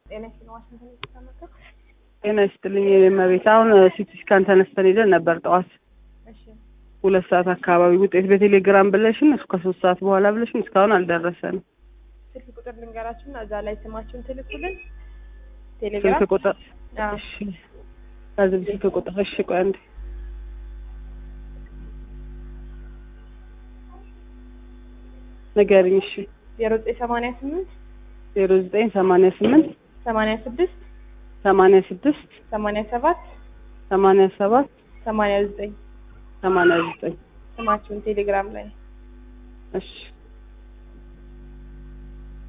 ጤና ይስጥልኝ ዋሽንግተን የተቀመጠው ጤና ይስጥልኝ የመቤት አሁን ሲቲ ስካን ተነስተን ሄደን ነበር ጠዋት እሺ ሁለት ሰዓት አካባቢ ውጤት በቴሌግራም ብለሽን እሱ ከሶስት ሰዓት በኋላ ብለሽን እስካሁን አልደረሰንም። ስልክ ቁጥር ልንገራችሁና እዛ ላይ ስማችሁን ትልኩልን ቴሌግራም ስልክ ቁጥር አዎ እሺ፣ ከዚህ ስልክ ቁጥር እሺ፣ ቆይ አንዴ ንገሪኝ። እሺ፣ ዜሮ ዘጠኝ ሰማንያ ስምንት ዜሮ ዘጠኝ ሰማንያ ስምንት ሰማንያ ስድስት ሰማንያ ስድስት ሰማንያ ሰባት ሰማንያ ሰባት ሰማንያ ዘጠኝ ሰማንያ ዘጠኝ ስማችሁን ቴሌግራም ላይ እሺ